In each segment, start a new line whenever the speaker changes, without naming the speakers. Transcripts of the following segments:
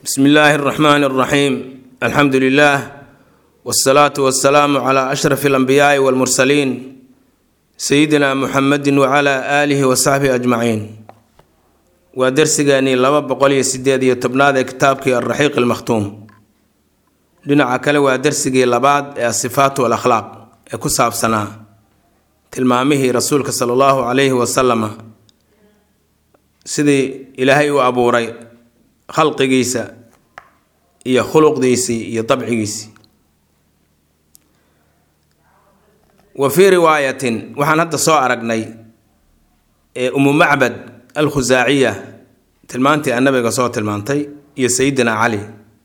bsmi illaahi اraxmaan اraxiim alxamdu lilah wاsalaatu wasalaamu cla ashraf اlanbiyaai wاlmursaliin sayidina muxamedi wcla aalihi wasaxbihi ajmaciin waa dersigeenii laba boqol iyo sideed iyo tobnaad ee kitaabkii alraxiiq almakhtuum dhinaca kale waa dersigii labaad ee asifaat walakhlaaq ee ku saabsanaa tilmaamihii rasuulka sala allahu calayhi wasalama sidii ilaahay u abuuray khalqigiisa iyo khuluqdiisii iyo dabcigiisii wa fii riwaayatin waxaan hadda soo aragnay ee umu macbad alkhusaaciya tilmaantii annabiga soo tilmaantay iyo sayidina cali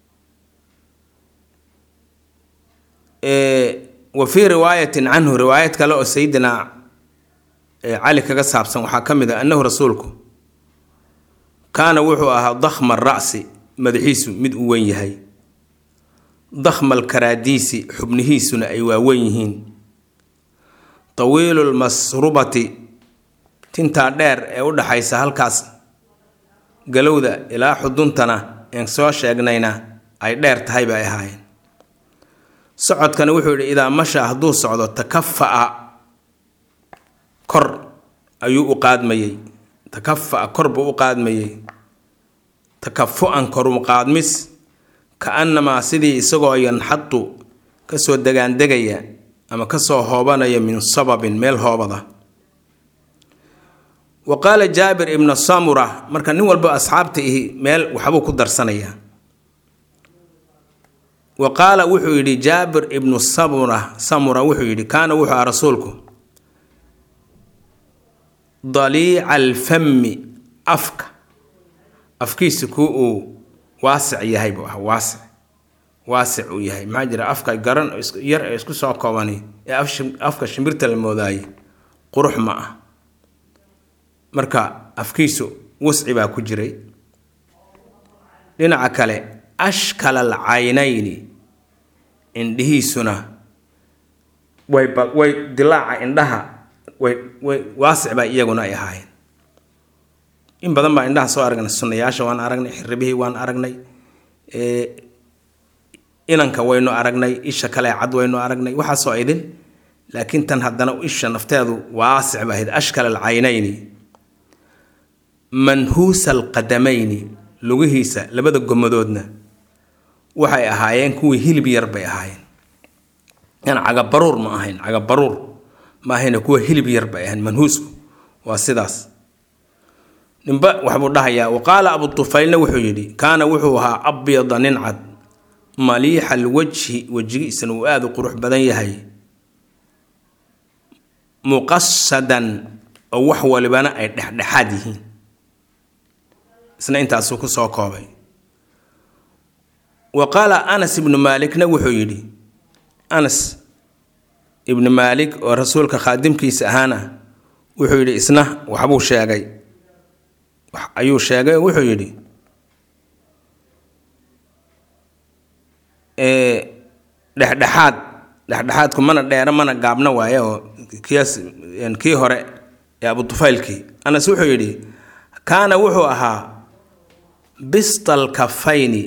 wa fii riwaayatin canhu riwaayad kale oo sayidina cali kaga saabsan waxaa ka mid ah annahu rasuulku kaana wuxuu ahaa dakhma ra'si madaxiisu mid u weyn yahay dakhmal karaadiisi xubnihiisuna ay waaweyn yihiin tawiilu lmasrubati tintaa dheer ee u dhaxaysa halkaas galowda ilaa xuduntana een soo sheegnayna ay dheer tahay bay ahaayeen socodkana wuxuu yidhi idaa masha hadduu socdo takafa'a kor ayuu u qaadmayey takafa'a kor buu u qaadmayey takafu-an koru qaadmis ka-annamaa sidii isagoo yanxadu kasoo degaandegaya ama kasoo hoobanaya min sababin meel hoobada wa qaala jaabir ibna samura marka nin walba asxaabta ihi meel waxbuu ku darsanayaa wa qaala wuxuu yidhi jaabir ibnu samura samura wuxuu yidhi kaana wuxuu aha rasuulku daliica alfami afka afkiisa ku uu waasic yahay buu ah waasic waasic uu yahay maxaa jira afka garan yar ee isku soo koobani ee afka shimbirta la moodaaye qurux ma ah marka afkiisu wasci baa ku jiray dhinaca kale ashkala al caynayni indhihiisuna way way dilaaca indhaha way way waasic baa iyaguna ay ahaayeen in badan baa indhaha soo aragnay sunnayaasha waan aragnay xirribihii waan aragnay inanka waynu aragnay isha kale cad waynu aragnay waxaasoo idin laakiin tan haddana isha nafteedu waasic ba ahayd ashkal alcaynayni manhuusa alqadamayni lugihiisa labada gomadoodna waxay ahaayeen kuwii hilib yar bay ahaayeen yan cagabaruur ma ahayn cagabaruur ma ahayna kuwa hilib yar bay ahayn manhuusku waa sidaas ninba waxbuu dhahayaa wa qaala abu tufaylna wuxuu yidhi kaana wuxuu ahaa abyada nin cad maliixa alwajhi wejigiisana uu aada u qurux badan yahay muqasadan oo wax walibana ay dhexdhexaad yihiin isna intaasuu ku soo koobay wa qaala anas ibnu maalikna wuxuu yidhi anas ibnu maalik oo rasuulka khaadimkiisa ahaana wuxuu yidhi isna waxbuu sheegay ayuu sheegay oo wuxuu yidhi dhexdhexaad dhexdhexaadku mana dheero mana gaabna waaye oo kiyaas kii hore ee abutufeylkii anas wuxuu yidhi kaana wuxuu ahaa bistal kafayni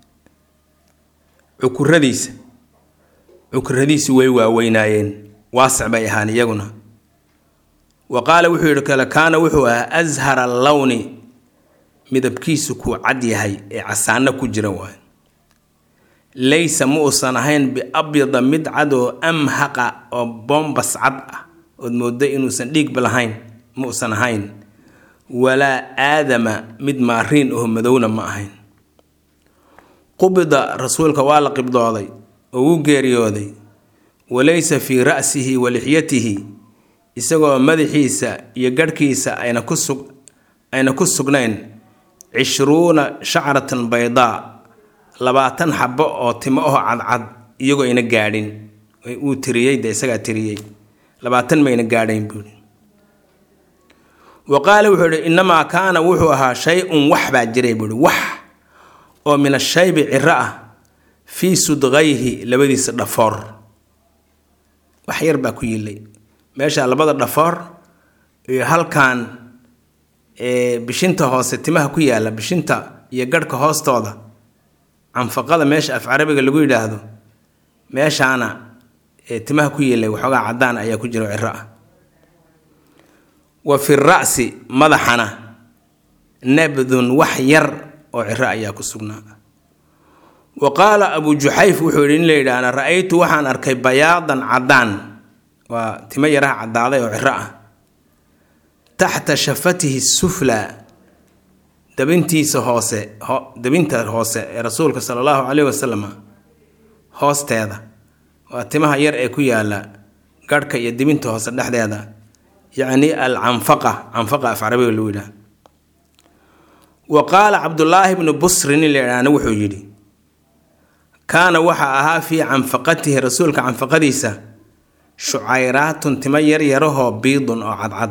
cukuradiisa cukuradiisi way waaweynaayeen waasic bay ahaan iyaguna wa qaala wuxuu yidhi kale kaana wuxuu ahaa ashara allowni midabkiisu kuu cad yahay ee casaano ku jira waay laysa ma uusan ahayn biabyada mid cad oo amhaqa oo boombas cad ah ood mooda inuusan dhiigba lahayn ma uusan ahayn walaa aadama mid maariin oo madowna ma ahayn qubida rasuulka waa la qibdooday oo wuu geeriyooday walaysa fii ra'sihi wa lixyatihi isagoo madaxiisa iyo garhkiisa ayna ku sug ayna ku sugnayn cishruuna shacratan baydaa labaatan xabo oo timo aho cadcad iyagoo ayna gaadhin uu tiriyey de isagaa tiriyey labaatan mayna gaadhayn buui wa qaala wuxuu ihi innamaa kaana wuxuu ahaa shay-un wax baa jiray buuhi wax oo min ashaybi ciro ah fii sudqayhi labadiisa dhafoor wax yar baa ku yilay meesha labada dhafoor iyo halkan bishinta hoose timaha ku yaala bishinta iyo garhka hoostooda canfaqada meesha af carabiga lagu yidhaahdo meeshaana ee timaha ku yeelay waxoogaa caddaan ayaa ku jira ciro ah wa fi ra'si madaxana nabdun wax yar oo ciro ayaa ku sugnaa wa qaala abu juxayf wuxuu yidhi in la yidhaahna ra-aytu waxaan arkay bayaadan caddaan waa timo yaraha caddaaday oo ciro ah taxta shafatihi suflaa dabintiisa hoose dabinta hoose ee rasuulka sala allahu caleyhi wasalam hoosteeda waa timaha yar ee ku yaala garhka iyo dibinta hoose dhexdeeda yacni al canfaqa canfaqa af carabiga lagu yidhaha wa qaala cabdullaahi bnu busrin in la yidhaahna wuxuu yidhi kaana waxa ahaa fii canfaqatihi rasuulka canfaqadiisa shucayraatun timo yaryarahoo biidun oo cadcad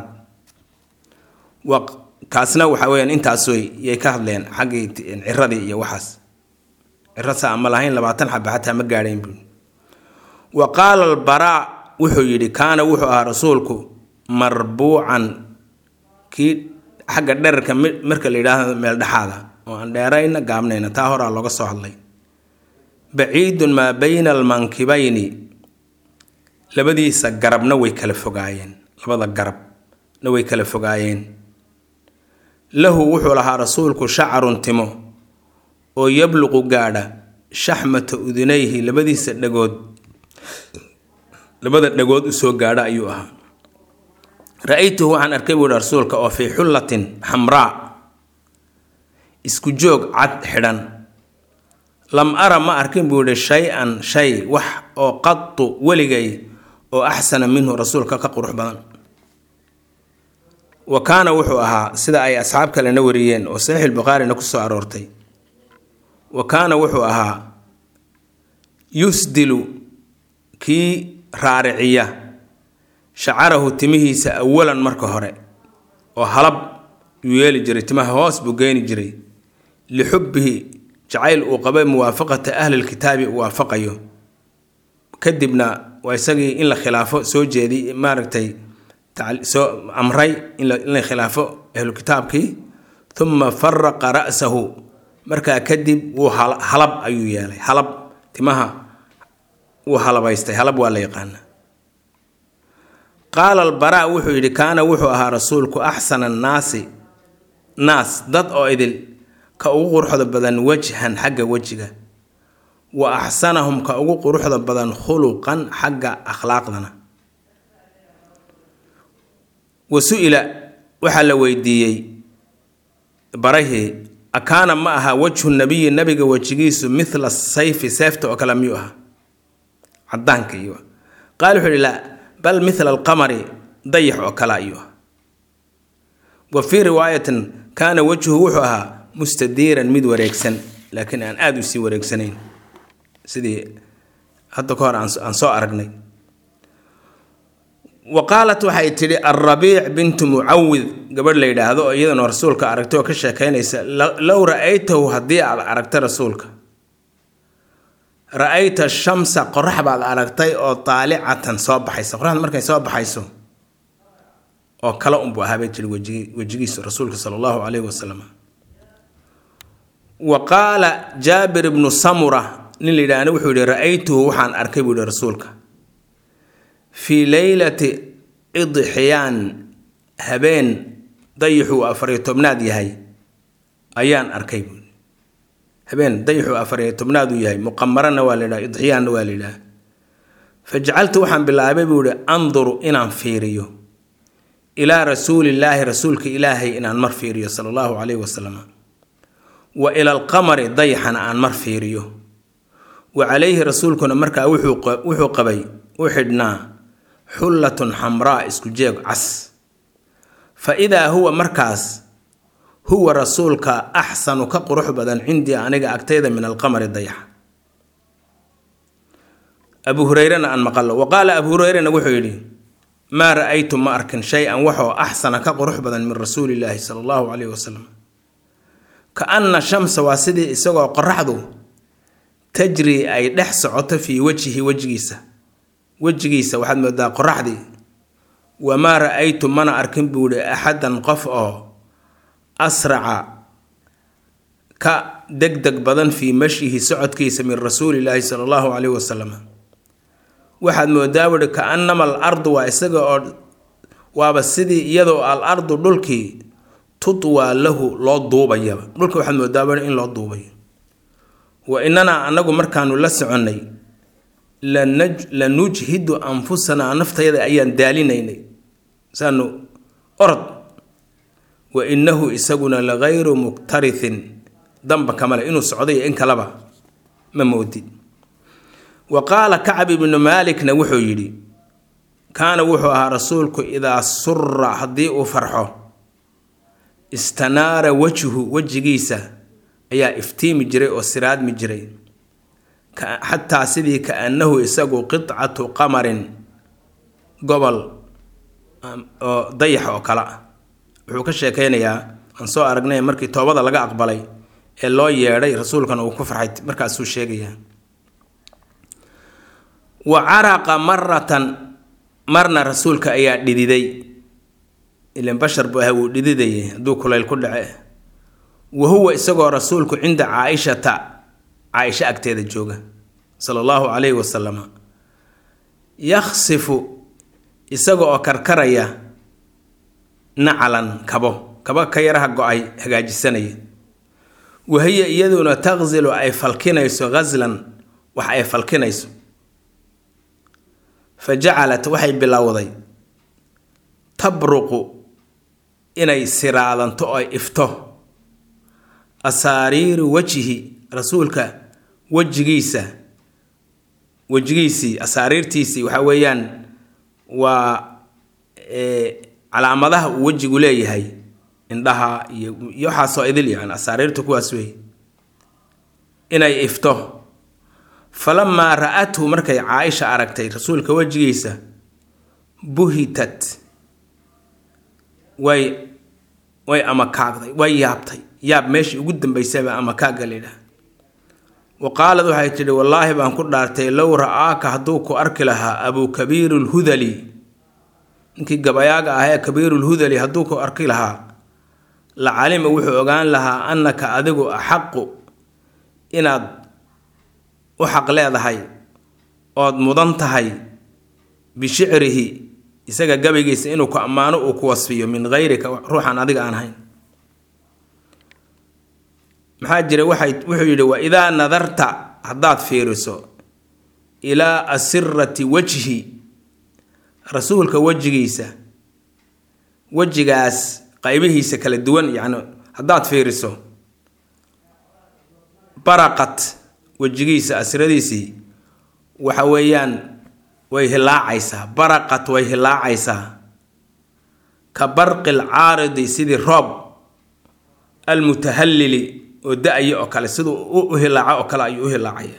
kaasna waxa weyaan intaasoy yay ka hadleen xaggii ciradii iyo waxaas ciro saa ama lahayn labaatan xaba xataa ma gaadhayn bu wa qaala albaraa wuxuu yidhi kaana wuxuu ahaa rasuulku marbuucan kii xagga dherarka marka la yidhaahdo meel dhexaada oo aan dheerayna gaabnayna taa horaa looga soo hadlay baciidun maa bayna almankibayni labadiisa garabna way kala fogaayeen labada garabna way kala fogaayeen lahu wuxuu lahaa rasuulku shacarun timo oo yabluqu gaadha shaxmata udunayhi labadiisa dhagood labada dhagood usoo gaadha ayuu ahaa ra-aytuhu waxaan arkay buuhi rasuulka oo fii xullatin xamraa isku joog cad xidhan lam ara ma arkin buu yihi shay-an shay wax oo qatu weligay oo axsana minhu rasuulka ka qurux badan wa kaana wuxuu ahaa sida ay asxaab kalena wariyeen oo saxiix bukhaarina kusoo aroortay wa kaana wuxuu ahaa yusdilu kii raariciya shacarahu timihiisa awalan marka hore oo halab yuu yeeli jiray timaha hoos buu geeni jiray lixubbihi jacayl uu qabay muwaafaqata ahlilkitaabi uu waafaqayo kadibna waa isagii in la khilaafo soo jeedi maaragtay soo amray in la khilaafo ahlukitaabkii uma faraqa ra'sahu markaa kadib wuu halab ayuu yeelay halab timaha wuu halabaystay halab waa la yaqaana qaala albaraa wuxuu yidhi kaana wuxuu ahaa rasuulku axsana annaasi naas dad oo idil ka ugu quruxda badan wajhan xagga wejiga wa axsanahum ka ugu quruxda badan khuluqan xagga akhlaaqdana wa su-ila waxaa la weydiiyey barahii akaana ma aha wajhu nabiyi nabiga wejigiisu mithla sayfi seefta oo kale miyuu aha cadaanka iyo qaal wuxuu ihi laa bal mithla alqamari dayax oo kale ayuu ah wa fii riwaayatin kaana wajhuhu wuxuu ahaa mustadiiran mid wareegsan laakiin aan aada u sii wareegsanayn sidii hadda ka hor aan soo aragnay wa qaalat waxay tidhi alrabiic bintu mucawid gabadh la yidhaahdo oo iyadana rasuulka aragtay oo ka sheekaynaysa low ra-aytahu haddii aad aragtay rasuulka ra-ayta shamsa qorax baad aragtay oo taalicatan soo baxaysa qoraxda markay soo baxayso oo kale unbuu ahaabay jiri wejigi wejigiisu rasuulka sala allahu calayhi wasalam wa qaala jaabir ibnu samura nin la yidhaahna wuxuu yihi ra-aytuhu waxaan arkay buu yihi rasuulka fii leylati idxiyaan habeen dayixuu afariyo tobnaad yahay ayaan arkay buui habeen dayixuu afariyo tobnaad uu yahay muqamarana waa la yidhaha idxiyaanna waa la yidhaha fajacaltu waxaan bilaabay buu yihi anduru inaan fiiriyo ilaa rasuulillaahi rasuulka ilaahay inaan mar fiiriyo sala allahu calayhi wasalam wa ila alqamari dayaxana aan mar fiiriyo wa calayhi rasuulkuna markaa wuxuu qabay u xidhnaa xullatun xamraa isku jeeg cas fa idaa huwa markaas huwa rasuulka axsanu ka qurux badan cindii aniga agtayda min alqamari dayaxa abu hureyrena aan maqalo wa qaala abu hureyrena wuxuu yidhi maa ra-aytu ma arkin shay-an waxoo axsana ka qurux badan min rasuulillaahi sala allahu calayhi wasalam ka anna shamsa waa sidii isagoo qoraxdu tajri ay dhex socoto fii wajhihi wejigiisa wejigiisa waxaad moodaa qoraxdii wamaa ra-aytu mana arkin buu ihi axadan qof oo asraca ka deg deg badan fii mashyihi socodkiisa min rasuulilaahi sala allahu caleyhi wasalam waxaad moodaa wuhi ka-anama al ardu waa isaga oo waaba sidii iyadoo al ardu dhulkii tutwaa lahu loo duubayaba dhulka waxaad moodaa wuhi in loo duubayo wa inanaa annagu markaanu la soconnay la nujhidu anfusanaa naftayada ayaan daalinaynay saanu orod wa innahu isaguna lagayru muktarithin damba kamale inuu socday in kaleba ma moodid wa qaala kacab ibnu maalikna wuxuu yidhi kaana wuxuu ahaa rasuulku idaa sura haddii uu farxo istanaara wajhu wejigiisa ayaa iftiimi jiray oo siraadmi jiray xataa sidii ka-annahu isagu qidcatu qamarin gobol oo dayax oo kale ah wuxuu ka sheekeynayaa aan soo aragnay markii toobada laga aqbalay ee loo yeedhay rasuulkana uu ku farxay markaasuu sheegayaa wa caraqa maratan marna rasuulka ayaa dhididay ilan bashar buu aha wuu dhididayay hadduu kulayl ku dhace wa huwa isagoo rasuulku cinda caaishata caaisho agteeda jooga sala allahu calayhi wasalama yaksifu isaga oo karkaraya nacalan kabo kabo ka yaraha go-ay hagaajisanaya wahiya iyaduna taqsilu ay falkinayso ghaslan wax ay falkinayso fa jacalat waxay bilowday tabruqu inay siraadanto oo ifto asaariiru wajhi rasuulka wejigiisa wejigiisii asaariirtiisii waxaa weeyaan waa calaamadaha uu wejigu leeyahay indhaha iyo iyo waxaasoo idil yani asaariirta kuwaas wey inay ifto falamaa ra-athu markay caaisha aragtay rasuulka wejigiisa buhitat way way amakaagday way yaabtay yaab meeshii ugu dambaysaba amakaagga layidhaha wa qaalad waxay tidhi wallaahi baan ku dhaartay low ra-aaka hadduu ku arki lahaa abuu kabiiru lhudali ninkii gabayaaga ah ee kabiirulhudali hadduu ku arki lahaa la calima wuxuu ogaan lahaa annaka adigu axaqu inaad u xaq leedahay ood mudan tahay bishicrihi isaga gabaygiisa inuu ku ammaano uu ku wasfiyo min hayrika ruuxaan adiga aan ahayn maxaa jira waxay wuxuu yidhi wa idaa nadarta haddaad fiiriso ilaa asirati wajhi rasuulka wejigiisa wejigaas qaybihiisa kala duwan yacni haddaad fiiriso baraqat wejigiisa asradiisii waxa weeyaan way hilaacaysaa baraqat way hilaacaysaa ka barqi lcaaridi sidii roob almutahallili oo da-aya oo kale siduu u hilaaco oo kale ayuu u hilaacaya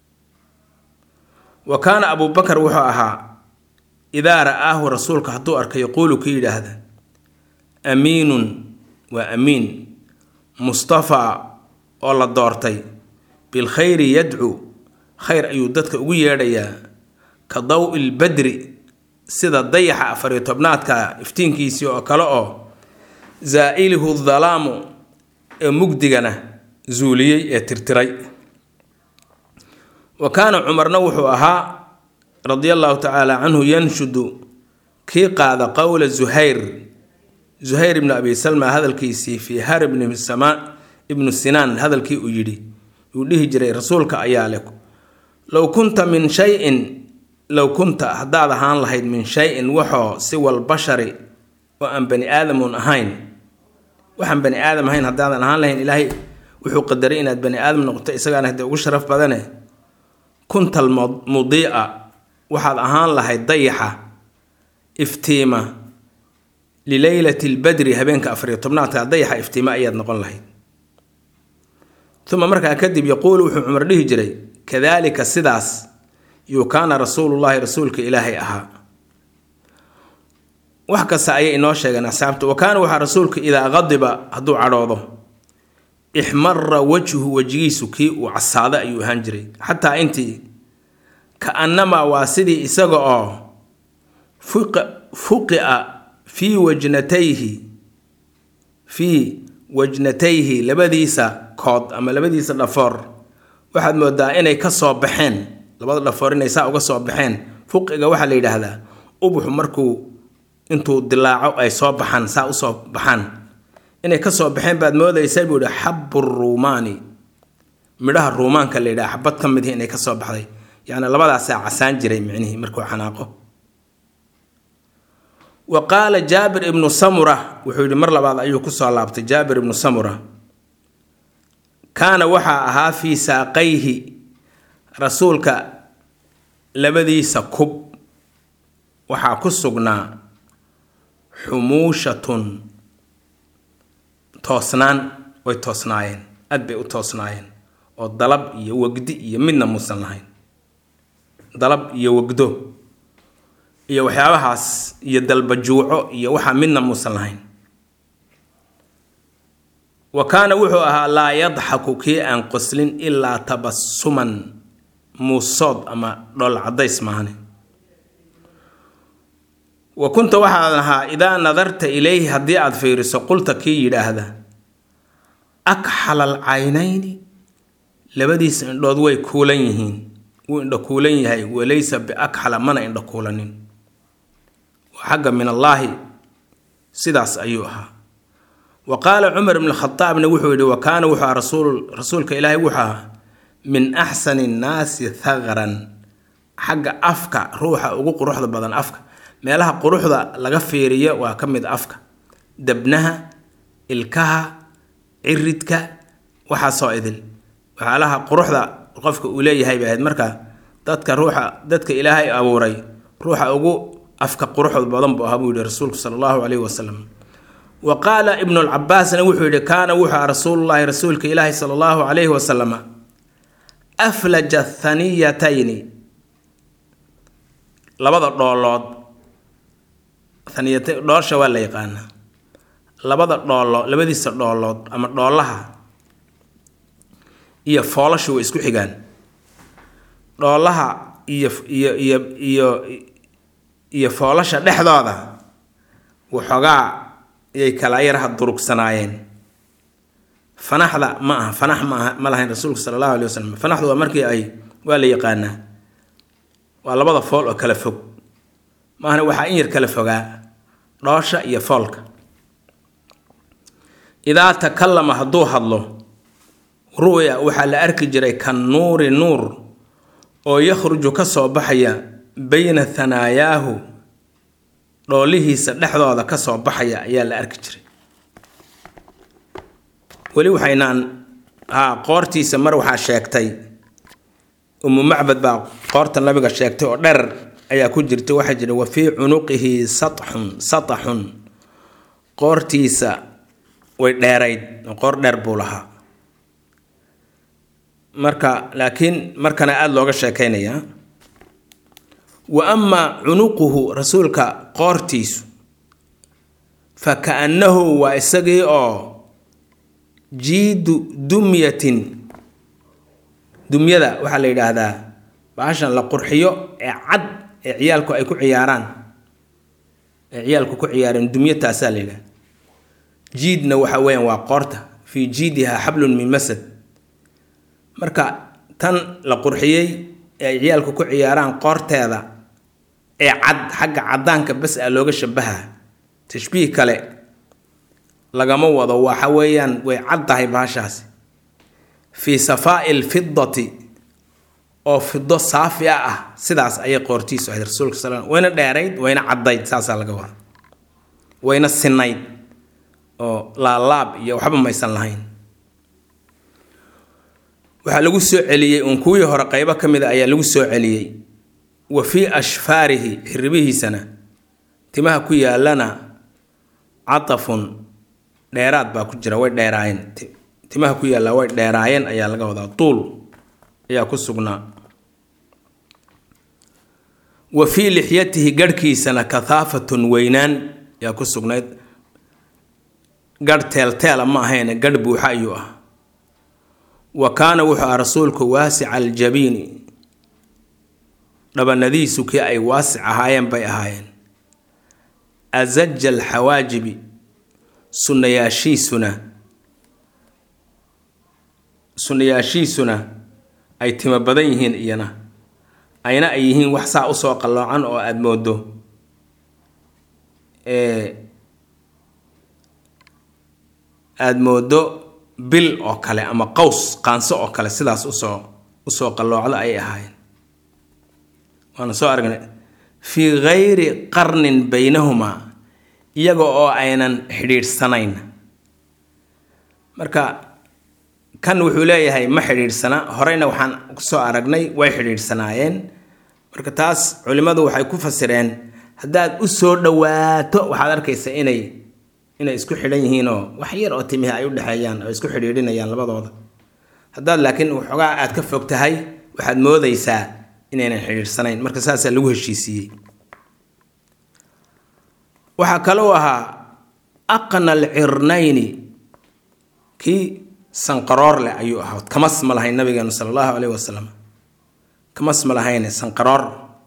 wa kaana abuu bakar wuxuu ahaa idaa ra-aahu rasuulka hadduu arka yaquulu ka yidhaahda amiinun waa amiin mustafaa oo la doortay bilkhayri yadcuu khayr ayuu dadka ugu yeedhayaa ka daw ilbadri sida dayaxa afariyo tobnaadka iftiinkiisii oo kale oo zaa'ilihu dalaamu ee mugdigana zuuliyey ee tirtiray wa kaana cumarna wuxuu ahaa radia allahu tacaala canhu yanshudu kii qaada qowla zuhayr zuhayr ibnu abi salma hadalkiisii fii har ibni sama ibnu sinaan hadalkii uu yidhi uu dhihi jiray rasuulka ayaa leh low kunta min shayin low kunta haddaad ahaan lahayd min shay-in waxoo siwal bashari oo aan bani aadamun ahayn waxaan bani aadam ahayn haddaadan ahaan lahayn ilaahay wuxuu qadaray inaad bani aadam noqoto isagaana hadee ugu sharaf badane kuntal mudiica waxaad ahaan lahayd dayaxa iftiima lileylati lbadri habeenka afariyo tobnaadka dayaxa iftiima ayaad noqon lahayd uma markaa kadib yaquulu wuxuu cumar dhihi jiray kadaalika sidaas yuu kaana rasuulullaahi rasuulka ilaahay ahaa wax kasta ayay inoo sheegeen asxaabta wa kaana waxaa rasuulka idaa qadiba hadduu cadhoodo ixmara wajhu wejigiisu kii uu casaado ayuu ahaan jiray xataa intii ka-annamaa waa sidii isaga oo fuqi'a fii wajnatayhi fii wajnatayhi labadiisa kood ama labadiisa dhafoor waxaad moodaa inay ka soo baxeen labada dhafoor inay saa uga soo baxeen fuqiga waxaa la yidhaahdaa ubuxu markuu intuu dilaaco ay soo baxaan saa usoo baxaan inay ka soo baxeen baad moodaysaa buu yihi xabu ruumaani midhaha ruumaanka la yidhaha xabad ka mid inay ka soo baxday yacni labadaasaa casaan jiray micnihii markuu xanaaqo wa qaala jaabir ibnu samura wuxuu yidhi mar labaad ayuu kusoo laabtay jaabir ibnu samura kaana waxaa ahaa fii saaqayhi rasuulka labadiisa kub waxaa ku sugnaa xumuushatun toosnaan way toosnaayeen aad bay u toosnaayeen oo dalab iyo wegdi iyo midna muusan lahayn dalab iyo wegdo iyo waxyaabahaas iyo dalbajuuco iyo waxaa midna muusan lahayn wa kaana wuxuu ahaa laa yadxaku kii aan qoslin ilaa tabasuman muusood ama dhol cadays maahane wa kunta waxaad ahaa idaa nadarta ilayhi haddii aad fiiriso qulta kii yidhaahda akxala alcaynayni labadiisa indhood way kuulan yihiin wuu indho kuulan yahay walaysa biakxala mana indho kuulanin xagga min allaahi sidaas ayuu ahaa wa qaala cumar ibn khadaabna wuxuu yidhi wa kaana wuxuu aha rasuul rasuulka ilaahay wuxuu ahaa min axsani nnaasi thaqran xagga afka ruuxa ugu quruxda badan afka meelaha quruxda laga fiiriyo waa ka mid afka debnaha ilkaha ciridka waxaasoo idil waxyaalaha quruxda qofka uu leeyahay bay ahayd marka dadka ruuxa dadka ilaahay abuuray ruuxa ugu afka quruxda badan buu ahaa buu yihi rasuulku sala allahu calayhi wasalam wa qaala ibnu lcabaasna wuxuu yihi kaana wuxuu aha rasuulullaahi rasuulka ilaahi sala allahu calayhi wasalama aflaja thaniyatayni labada dhoolood thaniyata dhoosha waa la yaqaanaa labada dhoolo labadiisa dhoolood ama dhoolaha iyo foolashu way isku xigaan dhoolaha iyo iyo iyo iyo iyo foolasha dhexdooda waxoogaa yay kala yaraha durugsanaayeen fanaxda ma aha fanax ma aha ma lahayn rasuulku sala allahu alay wasalam fanaxdu waa markii ay waa la yaqaanaa waa labada fool oo kala fog maahana waxaa in yar kala fogaa dhoosha iyo foolka idaa takallama hadduu hadlo ru'ya waxaa la arki jiray kan nuuri nuur oo yakhruju ka soo baxaya bayna hanaayaahu dhoolihiisa dhexdooda ka soo baxaya ayaa la arki jiray weli waxaynaan haa qoortiisa mar waxaa sheegtay umu macbad baa qoorta nabiga sheegtay oo dherer ayaa ku jirta waxaa jira wa fii cunuqihi satxun sataxun qoortiisa way dheerayd qoor dheer buu lahaa marka laakiin markana aada looga sheekaynayaa wa amaa cunuquhu rasuulka qoortiisu fa ka-annahu waa isagii oo jiidu dumyatin dumyada waxaa la yidhaahdaa baashan la qurxiyo ee cad ee ciyaalku ay ku ciyaaraan ee ciyaalku ku ciyaareen dumyo taasaa la yidhahda jiidna waxa weeyaan waa qoorta fii jiidiha xablun min masad marka tan la qurxiyey ee ay ciyaalku ku ciyaaraan qoorteeda ee cad xagga caddaanka bas a looga shabaha tashbiih kale lagama wado waxa weeyaan way cad tahay baashaasi fii safaa'i lfidati oo fido saafi a ah sidaas ayay qoortiisu ahayd rasuulka sal wayna dheerayd wayna caddayd saasaa laga wada wayna sinayd oo laalaab iyo waxba maysan lahayn waxaa lagu soo celiyey uun kuwii hore qeybo ka mid a ayaa lagu soo celiyey wa fii ashfaarihi xiribihiisana timaha ku yaalana catafun dheeraad baa ku jira way dheeraayeen timaha ku yaalla way dheeraayeen ayaa laga wadaa tuul ayaa ku sugnaa wa fii lixyatihi garhkiisana kathaafatun weynaan ayaa ku sugnayd garh teelteela ma ahayne garh buuxa ayuu ah wa kaana wuxuu ah rasuulku waasica aljabiini dhabanadiisu kii ay waasic ahaayeen bay ahaayeen asaja alxawaajibi sunnayaashiisuna sunnayaashiisuna ay timo badan yihiin iyana ayna ay yihiin wax saa usoo qalloocan oo aada moodo aada moodo bil oo kale ama qaws qaanso oo kale sidaas usoo usoo qalloocdo ayay ahaayeen waana soo aragnay fii gayri qarnin baynahumaa iyaga oo aynan xidhiidhsanayn marka kan wuxuu leeyahay ma xidhiidhsana horeyna waxaan kusoo aragnay way xidhiidhsanaayeen marka taas culimmadu waxay ku fasireen haddaad u soo dhowaato waxaad arkaysa inay inay isku xidhan yihiinoo wax yar oo timihi ay u dhexeeyaan oo isku xidhiidhinayaan labadooda haddaad laakiin waxoogaa aad ka fog tahay waxaad moodaysaa inaynan xidhiidhsanayn marka saasaa lagu heshiisiiyey waxaa kalou ahaa aqna alcirnayni kii sanqaroor leh ayuu ahaa kamas ma lahayn nabigeenu sala allahu caleyhi wasalam kamas ma lahayne sanqaroor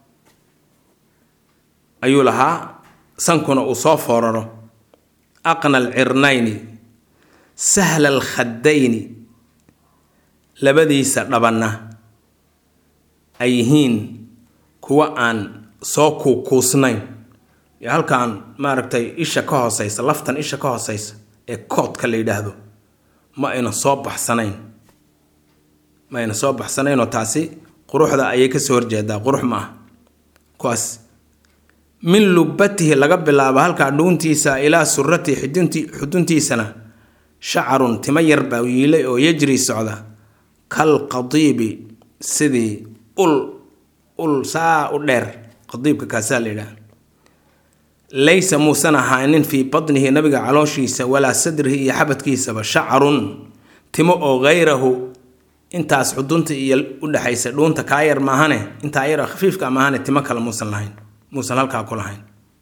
ayuu lahaa sankuna uu soo fooraro aqna alcirnayni sahla alkhadayni labadiisa dhabanna ay yihiin kuwa aan soo kuukuusnayn iyo halkaan maaragtay isha ka hooseysa laftan isha ka hooseysa ee koodka la yidhaahdo ma ayna soo baxsanayn ma ayna soo baxsanaynoo taasi quruxda ayay kasoo horjeedaa qurux ma ah kuwaas min lubbatihi laga bilaabo halkaa dhuuntiisa ilaa suratihi xudunti xuduntiisana shacarun timo yar baa yiilay oo yajri socda kal qadiibi sidii ul ul saa u dheer qadiibka kaasaa la yidhaha laysa muusan ahaanin fii badnihi nabiga calooshiisa walaa sadrihi iyo xabadkiisaba shacarun timo oo hayrahu intaas xudunta iyo udhexaysa dhuunta kaa yar maahane intaa yar khafiifka maahane timo kale muusan lahayn muusan halkaa ku lahayn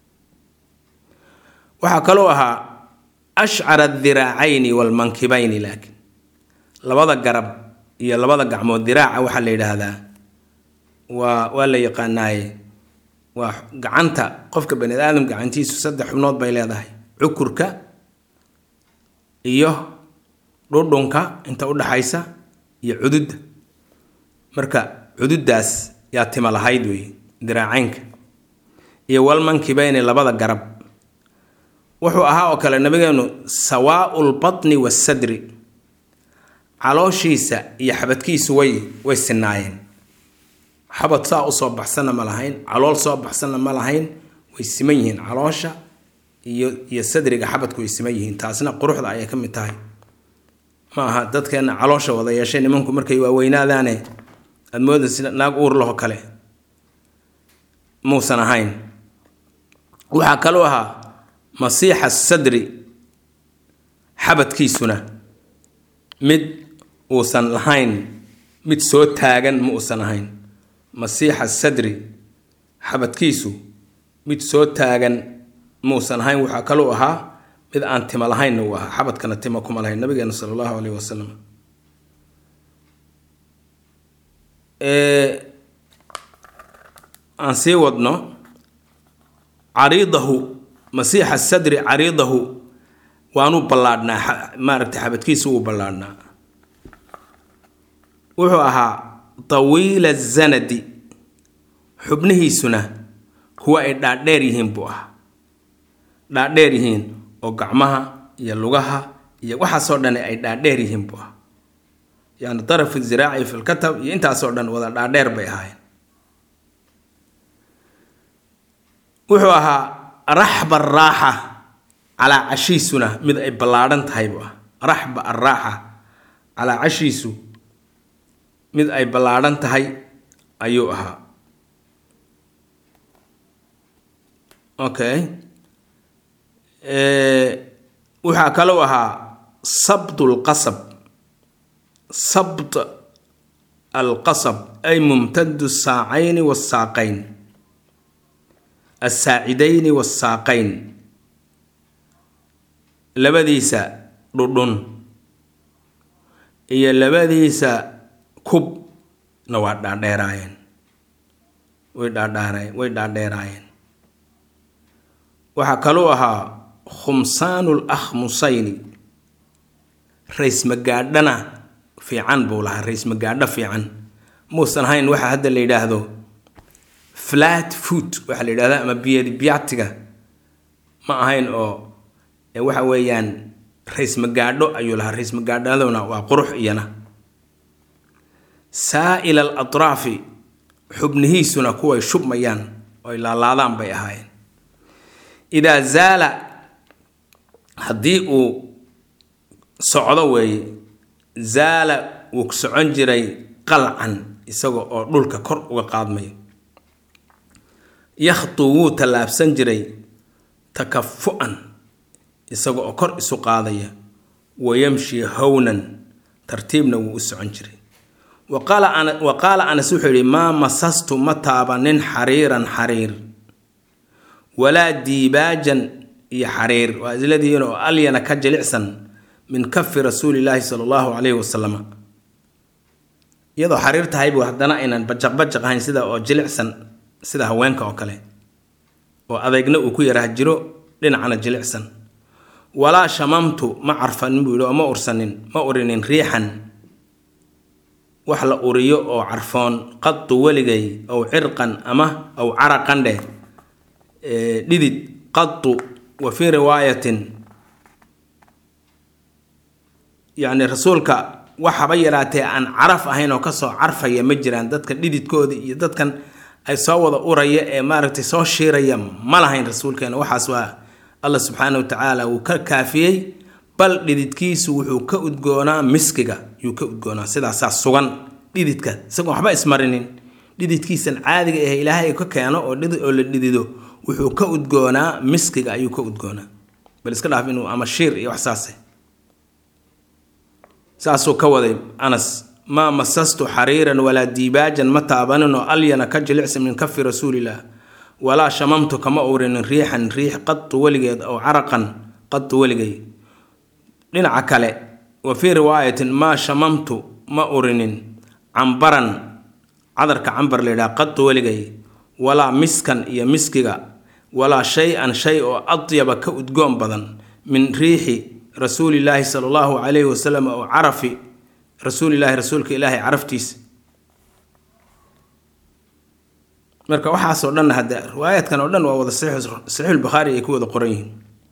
waxaa kaloo ahaa ashcara adiraacayni waalmankibayni laakiin labada garab iyo labada gacmood diraaca waxaa la yidhaahdaa waa waa la yaqaanaaye waa gacanta qofka bani aadam gacantiisu saddex xubnood bay leedahay cukurka iyo dhudhunka inta udhaxaysa iyo cududda marka cududdaas yaa tima lahayd wey diraacaynka iyo walmankibayni labada garab wuxuu ahaa oo kale nabigeenu sawaau lbatni wasadri calooshiisa iyo xabadkiisu way way sinaayeen xabad saa usoo baxsanna ma lahayn calool soo baxsanna ma lahayn way siman yihiin caloosha iyo iyo sadriga xabadku way siman yihiin taasna quruxda ayay ka mid tahay ma aha dadkeena caloosha wada yeeshay nimanku markay waaweynaadaane aada moodaysa naag uur laho kale muusan ahayn waxaa kaloo ahaa masiixa sadri xabadkiisuna mid uusan lahayn mid soo taagan ma uusan ahayn masiixa sadri xabadkiisu mid soo taagan muusan ahayn waxaa kaluu ahaa mid aan timo lahaynna uu ahaa xabadkana timo kuma lahayn nabigeena sala allahu caleyhi wasalam aan sii wadno cariidahu masiixa sadri cariidahu waanu ballaadhnaa maaragtay xabadkiisu wuu ballaadhnaa wuxuu ahaa tawiila zanadi xubnihiisuna kuwa ay dhaadheer yihiin buu ahaa dhaadheer yihiin oo gacmaha iyo lugaha iyo waxaasoo dhan ay dhaadheer yihiin buu ahaa yani darafu ziraaci fi lkatab iyo intaasoo dhan wada dhaadheer bay ahaayeen wuxuu ahaa raxba araaxa calaa cashiisuna mid ay ballaadhan tahay buu ah raxba araaxa calaa cashiisu mid ay ballaadhan tahay ayuu ahaa okay waxaa kalou ahaa sabd lqasab sabd alqasab ay mumtadu saacayni wasaaqayn assaacidayni wasaaqayn labadiisa dhudhun iyo labadiisa kubna waa dhaadheeraayeen way dhaadhaareen way dhaadheeraayeen waxaa kaluu ahaa khumsaanu lakhmusayni rays magaadhana fiican buu lahaa ra-is magaadho fiican muusan hayn waxa hadda la yidhaahdo flat foot waxaa la yidhahda ama biyadibyaatiga ma ahayn oo waxa weeyaan ra-is magaadho ayuu lahaa ra-is magaadhaduna waa qurux iyana saa'il al atraafi xubnihiisuna kuway shubmayaan oy laalaadaan bay ahaayeen idaa zaala haddii uu socdo weeye zaala wuu socon jiray qalcan isaga oo dhulka kor uga qaadmayo yakhtu wuu tallaabsan jiray takafu-an isaga oo kor isu qaadaya wa yamshi hownan tartiibna wuu u socon jiray wa qaala anas wuxuu yidhi maa masastu ma taabanin xariiran xariir walaa diibaajan iyo xariir waa isladihiin oo alyana ka jilicsan min kafi rasuulilaahi sala allahu calayhi wasalam iyadoo xariir tahay buu haddana aynan bajaq bajaq ahayn sida oo jilicsan sida haweenka oo kale oo adeegna uu ku yaraha jiro dhinacna jilicsan walaa shamamtu ma carfanin buu yidhi oo ma ursanin ma urinin riixan wax la uriyo oo carfoon qadu weligay ow cirqan ama ow caraqan dheh dhidid qadu wa fii riwaayatin yacni rasuulka waxaba yaraatee aan caraf ahayn oo kasoo carfaya ma jiraan dadka dhididkoodii iyo dadkan ay soo wada uraya ee maaragtay soo shiiraya ma lahayn rasuulkeena waxaas waa allah subxaana wa tacaala wuu ka kaafiyey bal dhididkiisu wuxuu ka udgoonaa miskiga yuu ka udgoonaa sidaasaa sugan dhididka isagoon waxba ismarinin dhididkiisan caadiga ah ilaahay ka keeno oo oo la dhidido wuxuu ka udgoonaa miskiga ayuu ka udgoonaa bal iska dhaaf inuu ama shiir iyo wax saase saasuu ka waday anas maa masastu xariiran walaa diibaajan ma taabanin oo alyana ka jilicsan min kafi rasuulilah walaa shamamtu kama urinin riixan riix qadu weligeed ow caraqan qadu weligay dhinaca kale wa fii riwaayatin maa shamamtu ma urinin cambaran cadarka cambar layidhaha qadu weligay walaa miskan iyo miskiga walaa shay-an shay oo adyaba ka udgoon badan min riixi rasuulilaahi sala allahu calayhi wasalam oo carafi rasuulilaahi rasuulka ilaahay caraftiisa marka waxaasoo dhan hadde riwaayaadkan oo dhan waa wada saxiixulbukhaari ay ku wada qoran yihiin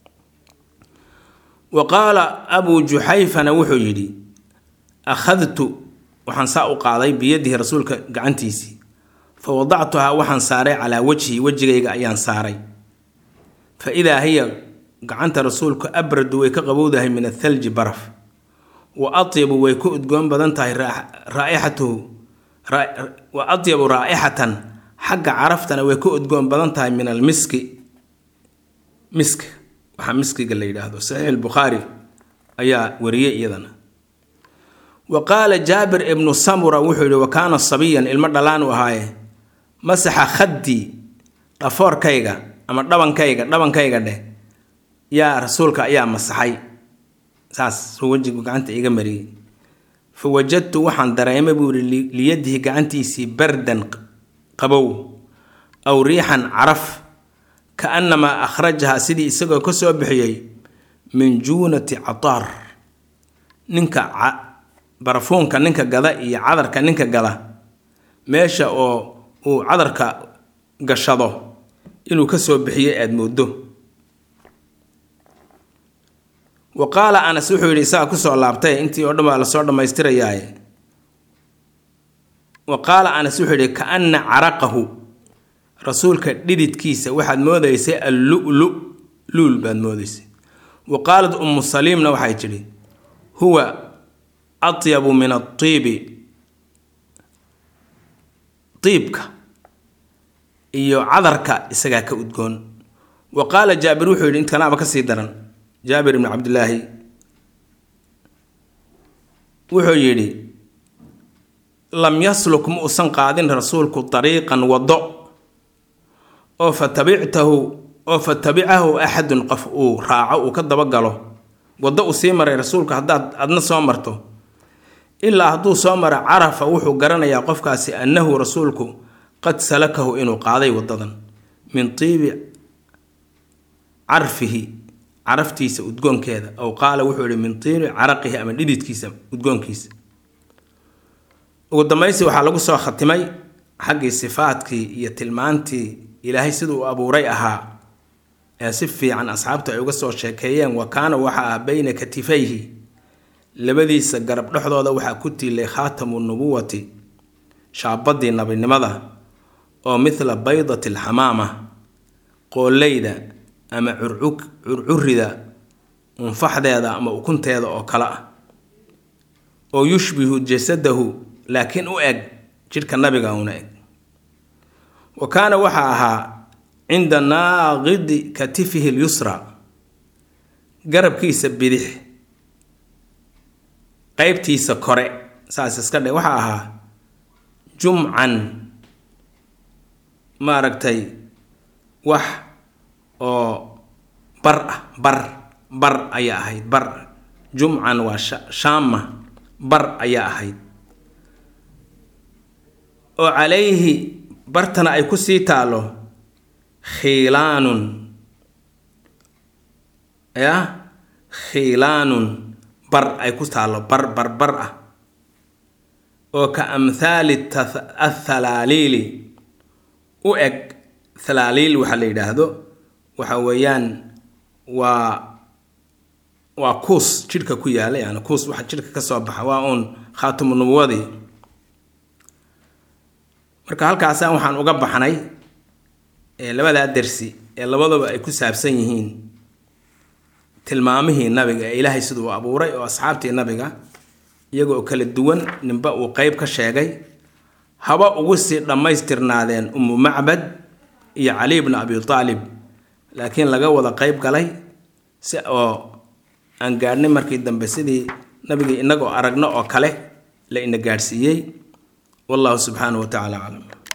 wa qaala abuu juxayfana wuxuu yidhi akhadtu waxaan saa u qaaday biyadihi rasuulka gacantiisii fa wadactuhaa waxaan saaray calaa wajhi wejigayga ayaan saaray fa idaa hiya gacanta rasuulku abradu way ka qabowdahay min athalji baraf wa atyabu way ku udgoon badan tahay raaixatuhu wa atyabu raa'ixatan xagga caraftana way ku udgoon badan tahay min almiski misk waxaa miskiga la yidhaahdo saxiix albukhaari ayaa wariyey iyadana wa qaala jaabir ibnu samura wuxuu yihi wa kaana sabiyan ilmo dhalaan u ahaaye masaxa khaddii dhafoorkayga ama dhabankayga dhabankayga dheh yaa rasuulka ayaa masaxay saas suu wejigu gacanta iga mariyey fa wajadtu waxaan dareemay buu yihi liyadihi gacantiisii bardan qabow aw riixan caraf ka annamaa akhrajahaa sidii isagoo ka soo bixiyey min juunati cataar ninka barafuunka ninka gada iyo cadarka ninka gada meesha oo uu cadarka gashado inuu ka soo bixiyey aada mooddo wa qaala anas wuxuu yidhi isaga kusoo laabtay intii oo dhan baa lasoo dhammaystirayaaye wa qaala anas wuxuu yidhi ka anna caraqahu rasuulka dhididkiisa waxaad moodaysay allulu luul baad moodaysay wa qaalat ummu saliimna waxay tidhi huwa atyabu min atiibi tiibka iyo cadarka isagaa ka udgoon wa qaala jaabir wuxuu yidhi intkanaaba ka sii daran jaabir ibni cabdilaahi wuxuu yidhi lam yasluk ma usan qaadin rasuulku dariiqan waddo oo fa tabictahu oo fa tabicahu axadun qof uu raaco uu ka dabagalo waddo uu sii maray rasuulku haddaad adna soo marto ilaa hadduu soo mara carafa wuxuu garanayaa qofkaasi annahu rasuulku qad salakahu inuu qaaday waddadan min tiibi carfihi caraftiisa udgoonkeeda ow qaala wuxuu yihi min tiibi caraqihi ama dhididkiisa udgoonkiisa ugu dambaysi waxaa lagu soo khatimay xaggii sifaadkii iyo tilmaantii ilaahay siduu u abuuray ahaa ee si fiican asxaabtu ay uga soo sheekeeyeen wa kaana waxa ah bayna katifayhi labadiisa garab dhexdooda waxaa ku tiilay khaatamu nubuwati shaabadii nabinimada oo mithla baydati alxamaama qooleyda ama curcurida unfaxdeeda ama ukunteeda oo kale ah oo yushbihu jasadahu laakiin u eg jidhka nabiga una eg wa kaana waxaa ahaa cinda naaqidi katifihi lyusra garabkiisa bidix qeybtiisa kore saas iska dhe waxaa ahaa jumcan maaragtay wax oo bar ah bar bar ayaa ahayd bar jumcan waa shaama bar ayaa ahayd oo calayhi bartana ay kusii taalo khiilaanun yah khiilaanun bar ay ku taalo bar bar bar ah oo ka amhaali athalaaliili u eg thalaaliil waxaa la yidhaahdo waxa weeyaan waa waa kuus jidhka ku yaala yani kuus waxa jidhka ka soo baxa waa uun khaatimu nubuwadii marka halkaasaan waxaan uga baxnay labadaa dersi ee labadaba ay ku saabsan yihiin tilmaamihii nabiga ee ilaahay siduu u abuuray oo asxaabtii nabiga iyagoo kala duwan ninba uu qeyb ka sheegay haba ugu sii dhammaystirnaadeen umu macbad iyo cali bnu abi aalib laakiin laga wada qeyb galay si oo aan gaadhnay markii dambe sidii nabigii inagoo aragno oo kale la ina gaadhsiiyey wallahu subxaanahu wa tacala aclam